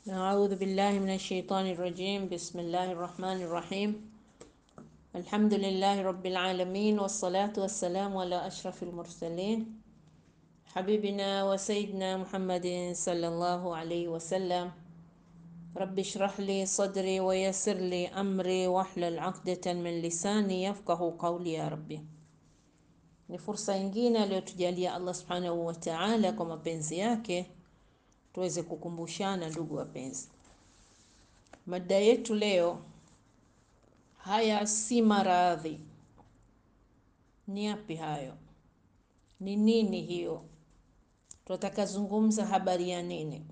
أعوذ بالله من الشيطان الرجيم بسم الله الرحمن الرحيم الحمد لله رب العالمين والصلاة والسلام على أشرف المرسلين حبيبنا وسيدنا محمد صلى الله عليه وسلم رب اشرح لي صدري ويسر لي أمري واحلل عقدة من lisani yafqahu qawli ya rabbi. Ni fursa nyingine aliyotujalia Allah subhanahu wa ta'ala kwa mapenzi yake tuweze kukumbushana, ndugu wapenzi. Mada yetu leo, haya si maradhi. Ni yapi hayo? Ni nini hiyo? Tunataka zungumza habari ya nini?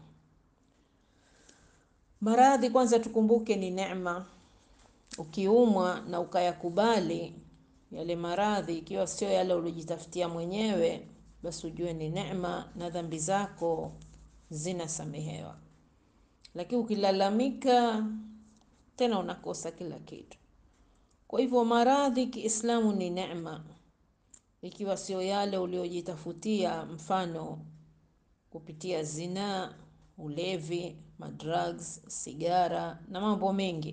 Maradhi kwanza tukumbuke ni neema. Ukiumwa na ukayakubali yale maradhi, ikiwa sio yale uliojitafutia mwenyewe, basi ujue ni neema na dhambi zako zinasamehewa. Lakini ukilalamika tena unakosa kila kitu. Kwa hivyo maradhi Kiislamu ni neema, ikiwa sio yale uliojitafutia, mfano kupitia zinaa, ulevi, madrugs, sigara na mambo mengi.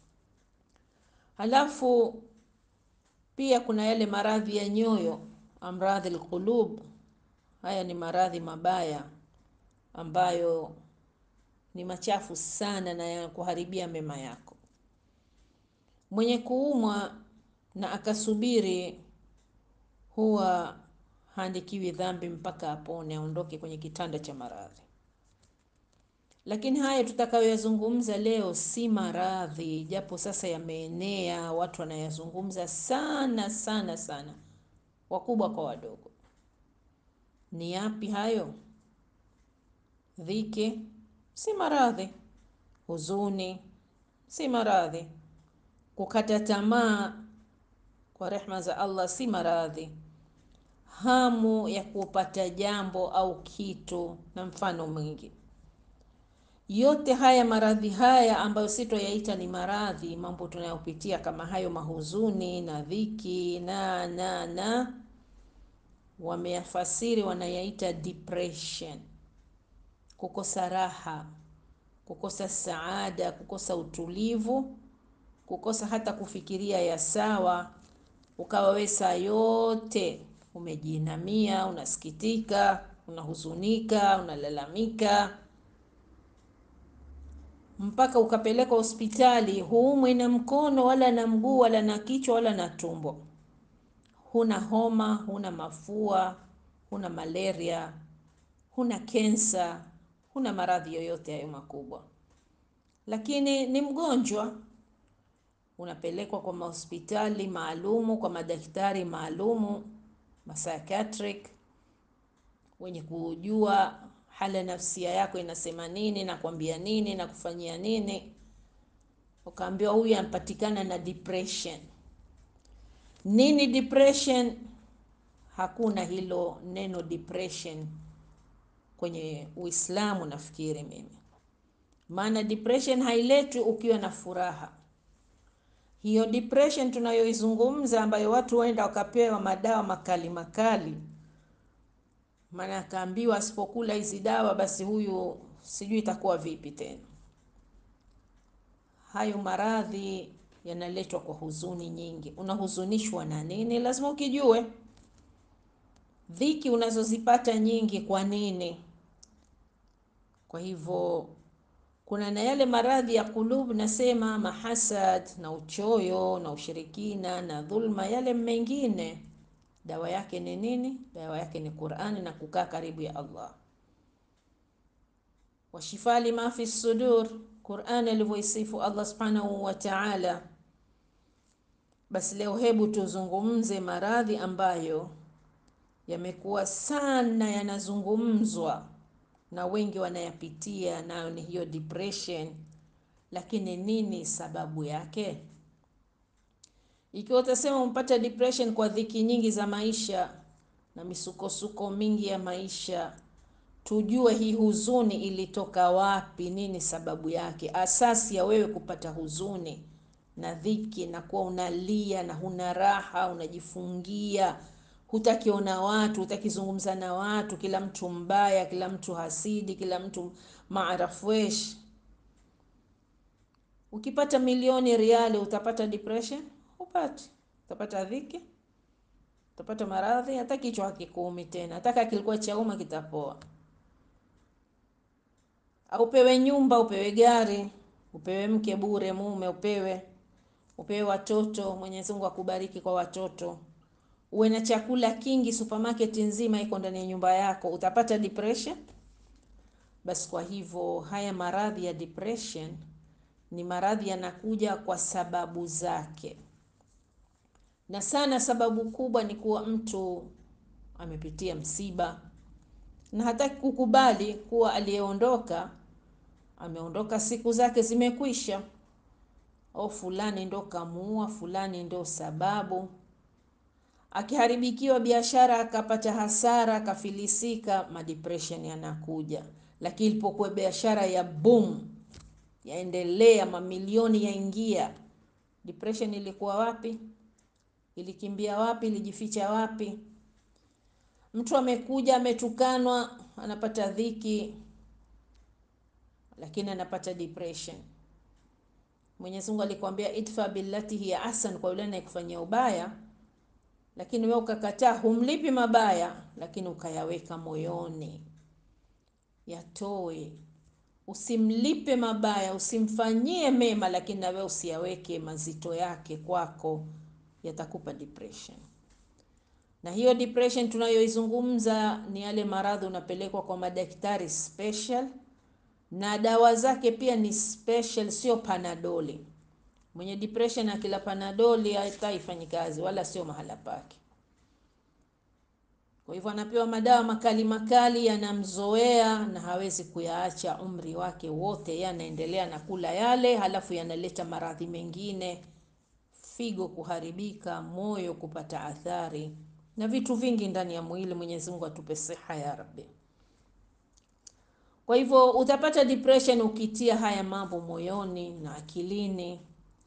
Halafu pia kuna yale maradhi ya nyoyo, amradhi alqulub. Haya ni maradhi mabaya ambayo ni machafu sana na yanakuharibia mema yako. Mwenye kuumwa na akasubiri huwa haandikiwi dhambi mpaka apone, aondoke kwenye kitanda cha maradhi. Lakini haya tutakayoyazungumza leo si maradhi, japo sasa yameenea, watu wanayazungumza sana sana sana, wakubwa kwa wadogo. Ni yapi hayo? Dhiki si maradhi, huzuni si maradhi, kukata tamaa kwa rehma za Allah si maradhi, hamu ya kupata jambo au kitu na mfano mwingi. Yote haya maradhi haya ambayo sitoyaita ni maradhi, mambo tunayopitia kama hayo, mahuzuni na dhiki na na na, wameyafasiri wanayaita depression, kukosa raha, kukosa saada, kukosa utulivu, kukosa hata kufikiria ya sawa, ukawa we saa yote umejiinamia, unasikitika, unahuzunika, unalalamika mpaka ukapelekwa hospitali, huumwi na mkono wala na mguu wala na kichwa wala na tumbo, huna homa, huna mafua, huna malaria, huna kensa, huna maradhi yoyote hayo makubwa, lakini ni mgonjwa. Unapelekwa kwa mahospitali maalumu, kwa madaktari maalumu, psychiatric wenye kujua hali ya nafsia yako inasema nini na kuambia nini na kufanyia nini. Ukaambiwa huyu anapatikana na depression. Nini depression? Hakuna hilo neno depression kwenye Uislamu, nafikiri mimi, maana depression hailetwi ukiwa na furaha. Hiyo depression tunayoizungumza, ambayo watu waenda wakapewa madawa makali makali maana akaambiwa asipokula hizi dawa basi huyu sijui itakuwa vipi tena. Hayo maradhi yanaletwa kwa huzuni nyingi. Unahuzunishwa na nini? Lazima ukijue. Dhiki unazozipata nyingi, kwa nini? Kwa hivyo kuna na yale maradhi ya kulub, nasema mahasad na uchoyo na ushirikina na dhulma, yale mengine dawa yake ni nini? Dawa yake ni Qur'ani na kukaa karibu ya Allah. Washifa lima fi sudur, Qur'ani alivyoisifu Allah subhanahu wa ta'ala. Basi leo hebu tuzungumze maradhi ambayo yamekuwa sana yanazungumzwa na wengi wanayapitia, nayo ni hiyo depression. Lakini nini sababu yake? Ikiwa utasema umpata depression kwa dhiki nyingi za maisha na misukosuko mingi ya maisha, tujue hii huzuni ilitoka wapi, nini sababu yake, asasi ya wewe kupata huzuni na dhiki na kuwa unalia na huna raha, unajifungia, hutakiona watu, hutakizungumza na watu, kila mtu mbaya, kila mtu hasidi, kila mtu maarafwesh Ukipata milioni riali utapata depression? Upati. Utapata dhiki, utapata maradhi, hata kichwa hakikuumi tena, hata kilikuwa chauma kitapoa. Au upewe nyumba, upewe gari, upewe mke bure, mume upewe, upewe watoto, Mwenyezi Mungu akubariki kwa watoto, uwe na chakula kingi, supermarket nzima iko ndani ya nyumba yako, utapata depression? Basi kwa hivyo haya maradhi ya depression ni maradhi yanakuja kwa sababu zake, na sana sababu kubwa ni kuwa mtu amepitia msiba na hataki kukubali kuwa aliyeondoka ameondoka, siku zake zimekwisha, au fulani ndo kamuua, fulani ndo sababu. Akiharibikiwa biashara, akapata hasara, akafilisika, madepression yanakuja. Lakini ilipokuwa biashara ya boom yaendelea, mamilioni yaingia, depression ilikuwa wapi? Ilikimbia wapi? Ilijificha wapi? Mtu amekuja ametukanwa, anapata dhiki, lakini anapata depression. Mwenyezi Mungu alikwambia idfa billati hiya ahsan, kwa yule anayekufanyia ubaya, lakini wewe ukakataa, humlipi mabaya, lakini ukayaweka moyoni. Yatoe, usimlipe mabaya, usimfanyie mema, lakini na wewe usiyaweke mazito yake kwako, yatakupa depression. Na hiyo depression tunayoizungumza ni yale maradhi unapelekwa kwa madaktari special, na dawa zake pia ni special, sio panadoli. Mwenye depression akila panadoli hata haifanyi kazi, wala sio mahala pake. Kwa hivyo anapewa madawa makali makali, yanamzoea na hawezi kuyaacha umri wake wote, yeye anaendelea na kula yale, halafu yanaleta maradhi mengine, figo kuharibika, moyo kupata athari na vitu vingi ndani ya mwili. Mwenyezi Mungu atupe siha ya Rabbi. Kwa hivyo utapata depression ukitia haya mambo moyoni na akilini,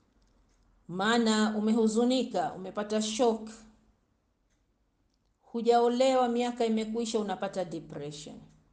maana umehuzunika, umepata shock, hujaolewa, miaka imekuisha, unapata depression.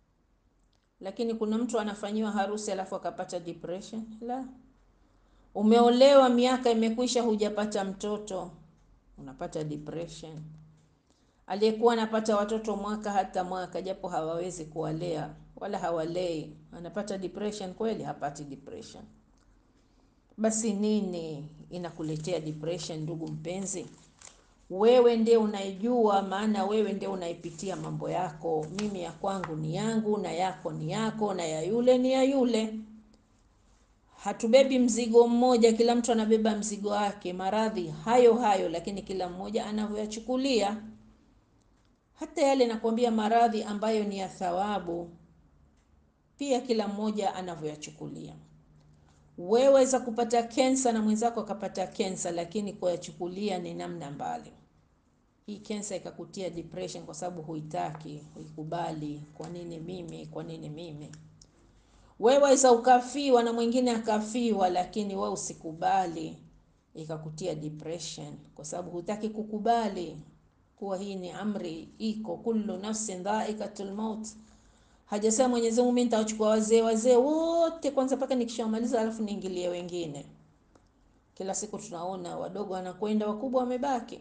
Lakini kuna mtu anafanyiwa harusi alafu akapata depression? La. Umeolewa, miaka imekuisha, hujapata mtoto, unapata depression. Aliyekuwa anapata watoto mwaka hata mwaka, japo hawawezi kuwalea wala hawalei, anapata depression kweli? Hapati depression. Basi nini inakuletea depression, ndugu mpenzi? Wewe ndiye unaijua, maana wewe ndiye unaipitia mambo yako. Mimi ya kwangu ni yangu, na yako ni yako, na ya yule ni ya yule. Hatubebi mzigo mmoja, kila mtu anabeba mzigo wake, maradhi hayo hayo, lakini kila mmoja anavyoyachukulia. Hata yale nakwambia, maradhi ambayo ni ya thawabu, pia kila mmoja anavyoyachukulia. Wewe waweza kupata kensa na mwenzako akapata kensa, lakini kuyachukulia ni namna mbali. Hii kensa ikakutia depression kwa sababu huitaki, huikubali. Kwa nini mimi? Kwa nini mimi? Wewe waweza ukafiwa na mwingine akafiwa, lakini wewe usikubali, ikakutia depression kwa sababu hutaki kukubali kuwa hii ni amri iko, kullu nafsin dhaikatul maut. Hajasema Mwenyezi Mungu mimi nitawachukua wazee wazee wote kwanza mpaka nikishamaliza, alafu niingilie wengine. Kila siku tunaona wadogo wanakwenda, wakubwa wamebaki,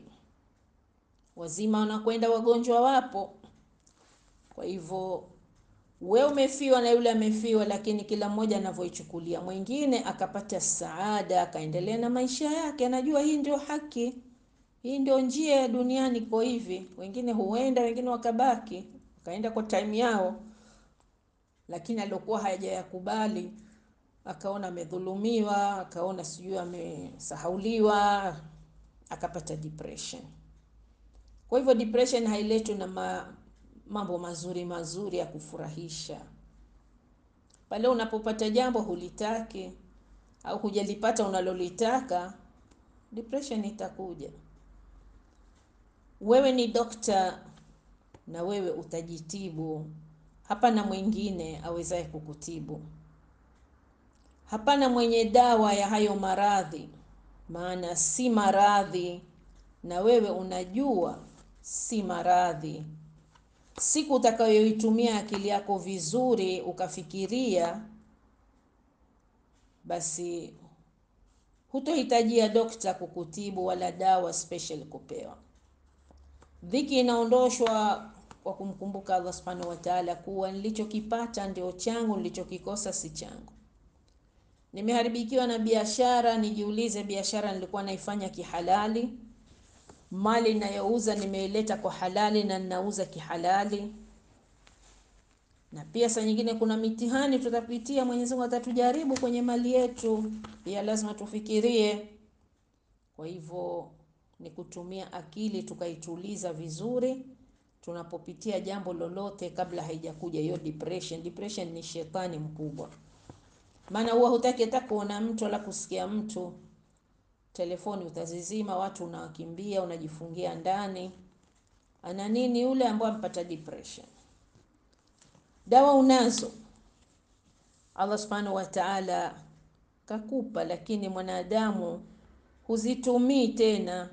wazima wanakwenda, wagonjwa wapo. Kwa hivyo wewe umefiwa na yule amefiwa, lakini kila mmoja anavyoichukulia. Mwingine akapata saada, akaendelea na maisha yake, anajua hii ndio haki, hii ndio njia ya duniani, iko hivi. Wengine huenda, wengine wakabaki, wakaenda kwa time yao lakini aliokuwa hajayakubali akaona amedhulumiwa, akaona sijui amesahauliwa, akapata depression. Kwa hivyo depression hailetwi na ma, mambo mazuri mazuri ya kufurahisha. Pale unapopata jambo hulitaki au hujalipata unalolitaka, depression itakuja. Wewe ni dokta na wewe utajitibu. Hapana mwingine awezaye kukutibu. Hapana mwenye dawa ya hayo maradhi, maana si maradhi, na wewe unajua si maradhi. Siku utakayoitumia akili yako vizuri, ukafikiria, basi hutohitajia dokta kukutibu wala dawa special kupewa. Dhiki inaondoshwa kwa kumkumbuka Allah subhanahu wa ta'ala, kuwa nilichokipata ndio changu, nilichokikosa si changu. Nimeharibikiwa na biashara, nijiulize, biashara nilikuwa naifanya kihalali? Mali ninayouza nimeileta kwa halali na ninauza kihalali? Na pia saa nyingine kuna mitihani tutapitia, Mwenyezi Mungu atatujaribu kwenye mali yetu, pia lazima tufikirie. Kwa hivyo ni kutumia akili tukaituliza vizuri tunapopitia jambo lolote, kabla haijakuja hiyo depression. Depression ni shetani mkubwa, maana huwa hutaki hata kuona mtu wala kusikia mtu. Telefoni utazizima, watu unawakimbia, unajifungia ndani. Ana nini yule ambaye ampata depression? Dawa unazo, Allah subhanahu wa ta'ala kakupa, lakini mwanadamu huzitumii tena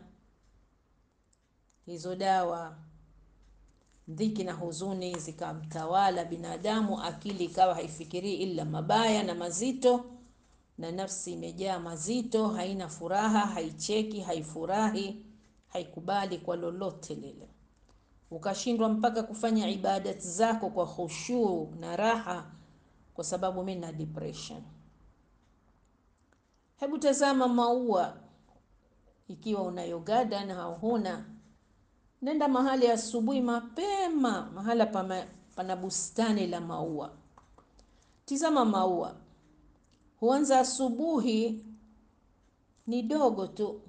hizo dawa. Dhiki na huzuni zikamtawala binadamu, akili ikawa haifikirii ila mabaya na mazito, na nafsi imejaa mazito, haina furaha, haicheki, haifurahi, haikubali kwa lolote lile, ukashindwa mpaka kufanya ibadati zako kwa khushuu na raha, kwa sababu mimi na depression. Hebu tazama maua, ikiwa unayo garden au huna, nenda mahali asubuhi mapema, mahala pana bustani la maua. Tizama maua, huanza asubuhi, ni dogo tu,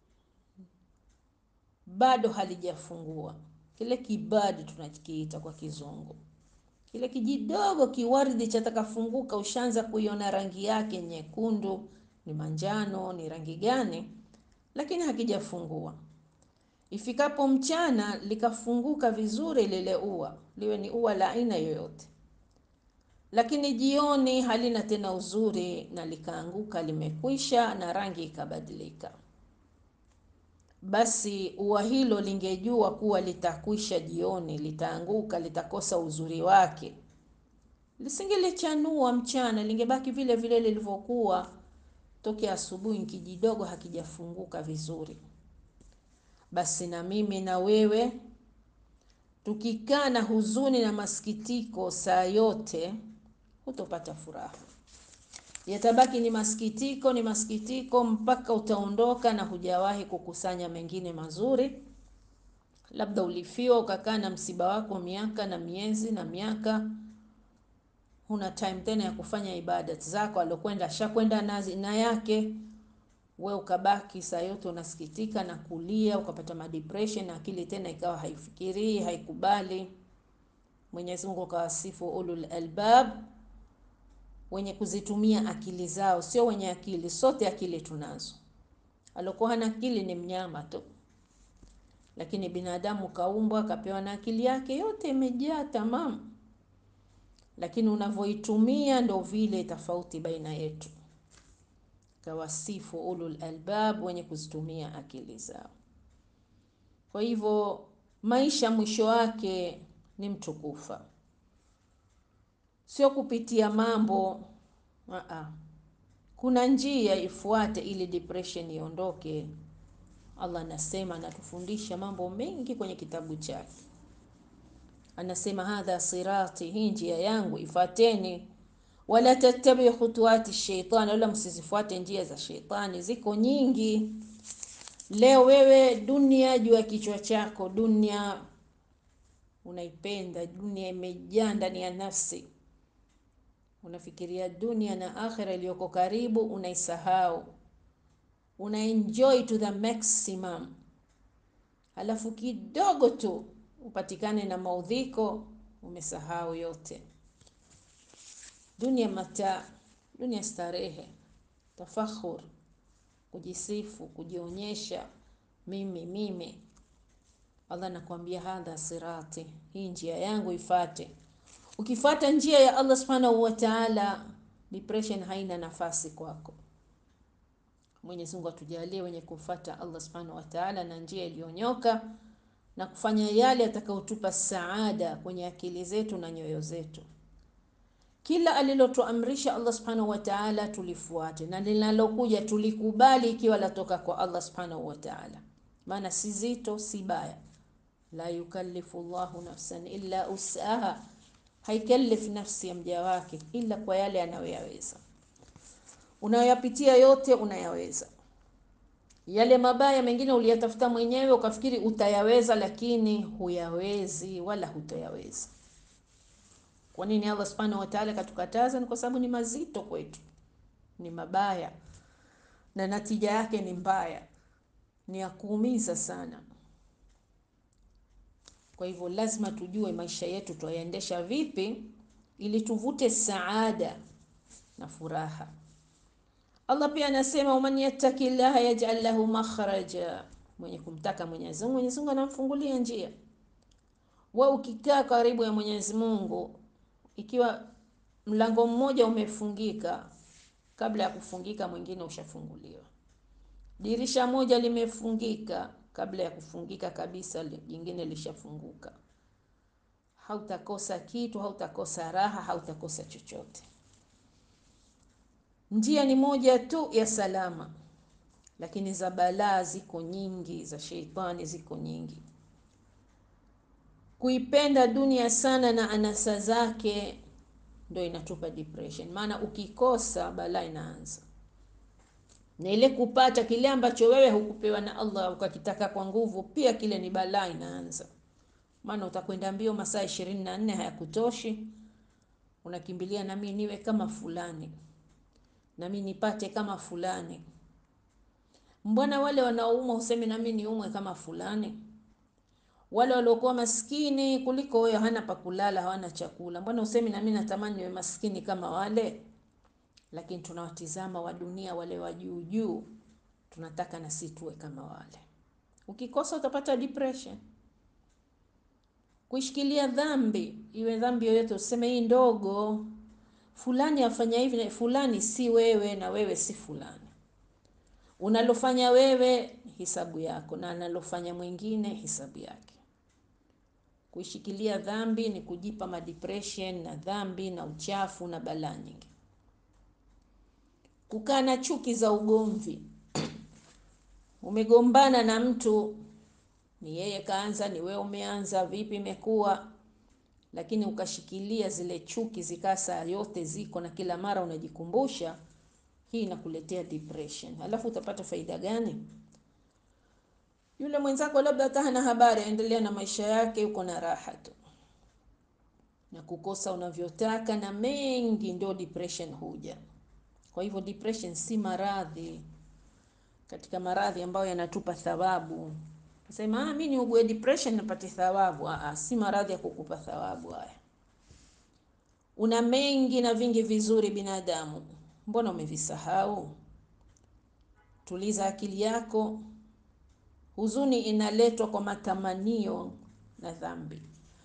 bado halijafungua kile kibadi tunakiita kwa Kizungu, kile kijidogo kiwaridi chataka funguka, ushaanza kuiona rangi yake nyekundu, ni manjano, ni rangi gani, lakini hakijafungua. Ifikapo mchana likafunguka vizuri lile ua, liwe ni ua la aina yoyote, lakini jioni halina tena uzuri na likaanguka, limekwisha na rangi ikabadilika. Basi ua hilo lingejua kuwa litakwisha jioni, litaanguka, litakosa uzuri wake, lisingelichanua mchana, lingebaki vile vile lilivyokuwa tokea asubuhi, kijidogo hakijafunguka vizuri. Basi na mimi na wewe tukikaa na huzuni na masikitiko saa yote, hutopata furaha, yatabaki ni masikitiko, ni masikitiko mpaka utaondoka na hujawahi kukusanya mengine mazuri. Labda ulifiwa ukakaa na msiba wako miaka na miezi na miaka, huna time tena ya kufanya ibadati zako, alokwenda ashakwenda na yake we ukabaki saa yote unasikitika na kulia, ukapata madepression na akili tena ikawa haifikirii, haikubali. Mwenyezi Mungu kawasifu ulul albab, wenye kuzitumia akili zao, sio wenye akili. Sote akili tunazo, alokuwa hana akili ni mnyama tu, lakini binadamu kaumbwa, kapewa na akili yake yote imejaa tamamu, lakini unavyoitumia ndo vile tofauti baina yetu kawasifu ulul albab, wenye kuzitumia akili zao. Kwa hivyo maisha mwisho wake ni mtu kufa, sio kupitia mambo aa. Kuna njia ifuate ili depression iondoke. Allah anasema, anatufundisha mambo mengi kwenye kitabu chake, anasema hadha sirati, hii njia yangu ifateni wala tattabi khutuwati shaitani, wala msizifuate njia za shaitani. Ziko nyingi. Leo wewe dunia juu ya kichwa chako, dunia unaipenda, dunia imejaa ndani ya nafsi, unafikiria dunia na akhira iliyoko karibu unaisahau, una enjoy to the maximum, halafu kidogo tu upatikane na maudhiko, umesahau yote. Dunia mataa, dunia starehe, tafakhur, kujisifu, kujionyesha, mimi mimi. Allah nakwambia, hadha sirati, hii njia yangu ifate. Ukifata njia ya Allah subhanahu wa ta'ala, depression haina nafasi kwako. Mwenyezi Mungu atujalie wenye kufata Allah subhanahu wa ta'ala na njia iliyonyoka na kufanya yale atakayotupa saada kwenye akili zetu na nyoyo zetu. kila alilotuamrisha Allah subhanahu wa ta'ala tulifuate, na linalokuja tulikubali ikiwa latoka kwa Allah subhanahu wa ta'ala, maana si zito si baya. La yukallifu Allahu nafsan illa usaha, haikallif nafsi ya mja wake ila kwa yale anayoyaweza. Unayoyapitia yote unayaweza. Yale mabaya mengine uliyatafuta mwenyewe ukafikiri utayaweza, lakini huyawezi wala hutayaweza. Kwa nini Allah subhanahu wa ta'ala katukataza? Ni kwa sababu ni mazito kwetu, ni mabaya na natija yake ni mbaya, ni ya kuumiza sana. Kwa hivyo lazima tujue maisha yetu twayaendesha vipi, ili tuvute saada na furaha. Allah pia anasema waman yattaki llaha yaj'al lahu makhraja, mwenye kumtaka Mwenyezi Mungu, Mwenyezi Mungu anamfungulia njia. Wewe ukikaa karibu ya Mwenyezi Mungu, ikiwa mlango mmoja umefungika, kabla ya kufungika mwingine ushafunguliwa. Dirisha moja limefungika, kabla ya kufungika kabisa jingine lishafunguka. Hautakosa kitu, hautakosa raha, hautakosa chochote. Njia ni moja tu ya salama, lakini za balaa ziko nyingi, za sheitani ziko nyingi. Kuipenda dunia sana na anasa zake ndo inatupa depression, maana ukikosa balaa inaanza, na ile kupata kile ambacho wewe hukupewa na Allah ukakitaka kwa nguvu, pia kile ni balaa inaanza, maana utakwenda mbio, masaa ishirini na nne hayakutoshi, unakimbilia nami niwe kama fulani nami nipate kama fulani. Mbona wale wanaoumwa useme nami niumwe kama fulani? Wale waliokuwa maskini kuliko wewe, hana pa kulala, hawana chakula, mbona usemi nami natamani niwe maskini kama wale? Lakini tunawatizama wa dunia wale wa juu juu, tunataka na sisi tuwe kama wale. Ukikosa utapata depression. Kuishikilia dhambi, iwe dhambi yoyote, useme hii ndogo fulani afanya hivi na fulani si wewe, na wewe si fulani. Unalofanya wewe hisabu yako, na analofanya mwingine hisabu yake. Kuishikilia dhambi ni kujipa madepression na dhambi na uchafu na balaa nyingi. Kukaa na chuki za ugomvi umegombana na mtu, ni yeye kaanza, ni wewe umeanza, vipi imekuwa lakini ukashikilia zile chuki zikaa saa yote ziko na kila mara unajikumbusha, hii inakuletea depression. Alafu utapata faida gani? Yule mwenzako labda hata hana habari, aendelea na maisha yake, yuko na raha tu, na kukosa unavyotaka na mengi, ndio depression huja. Kwa hivyo depression si maradhi katika maradhi ambayo yanatupa thawabu Sema ah, mimi niugue depression napate thawabu. Ah, si maradhi ya kukupa thawabu haya. Una mengi na vingi vizuri binadamu, mbona umevisahau? Tuliza akili yako. Huzuni inaletwa kwa matamanio na dhambi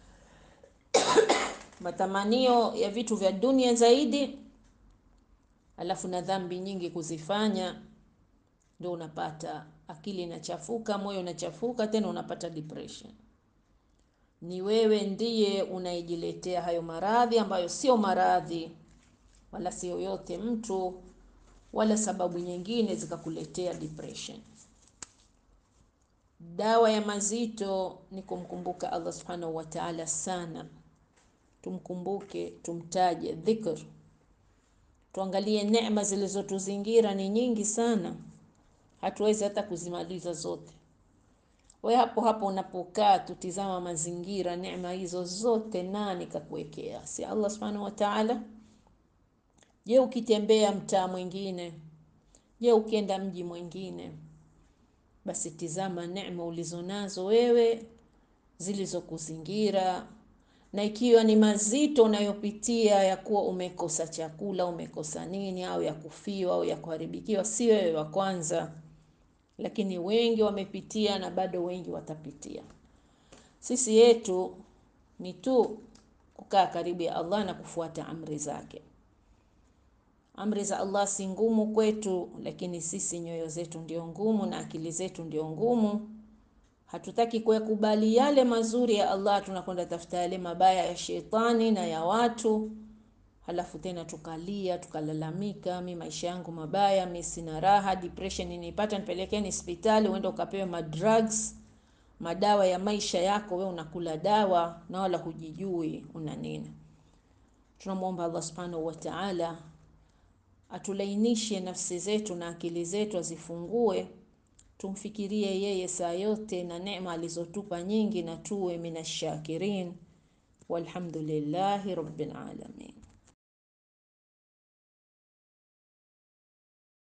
matamanio ya vitu vya dunia zaidi, alafu na dhambi nyingi kuzifanya, ndio unapata akili inachafuka, moyo unachafuka, tena unapata depression. Ni wewe ndiye unaijiletea hayo maradhi ambayo sio maradhi, wala sio yote mtu wala sababu nyingine zikakuletea depression. Dawa ya mazito ni kumkumbuka Allah subhanahu wa ta'ala sana. Tumkumbuke, tumtaje, dhikr. Tuangalie neema zilizotuzingira ni nyingi sana hatuwezi hata kuzimaliza zote. We hapo hapo unapokaa, tutizama mazingira, neema hizo zote nani kakuwekea? Si Allah subhanahu wa ta'ala? Je, ukitembea mtaa mwingine, je, ukienda mji mwingine, basi tizama neema ulizonazo wewe zilizokuzingira, na ikiwa ni mazito unayopitia ya kuwa umekosa chakula, umekosa nini, au ya kufiwa au ya kuharibikiwa, si wewe wa kwanza lakini wengi wamepitia na bado wengi watapitia. Sisi yetu ni tu kukaa karibu ya Allah na kufuata amri zake. Amri za Allah si ngumu kwetu, lakini sisi nyoyo zetu ndio ngumu na akili zetu ndio ngumu. Hatutaki kuyakubali yale mazuri ya Allah, tunakwenda tafuta yale mabaya ya shetani na ya watu, halafu tena tukalia tukalalamika, mi maisha yangu mabaya, mi sina raha, depression inipata, nipelekeni hospitali, uende ukapewe madrugs, madawa ya maisha yako, we unakula dawa na wala hujijui una nini. Tunamwomba Allah subhanahu wa ta'ala atulainishe nafsi zetu na akili zetu, azifungue tumfikirie yeye saa yote na neema alizotupa nyingi, na tuwe minashakirin. Walhamdulillahi rabbil alamin.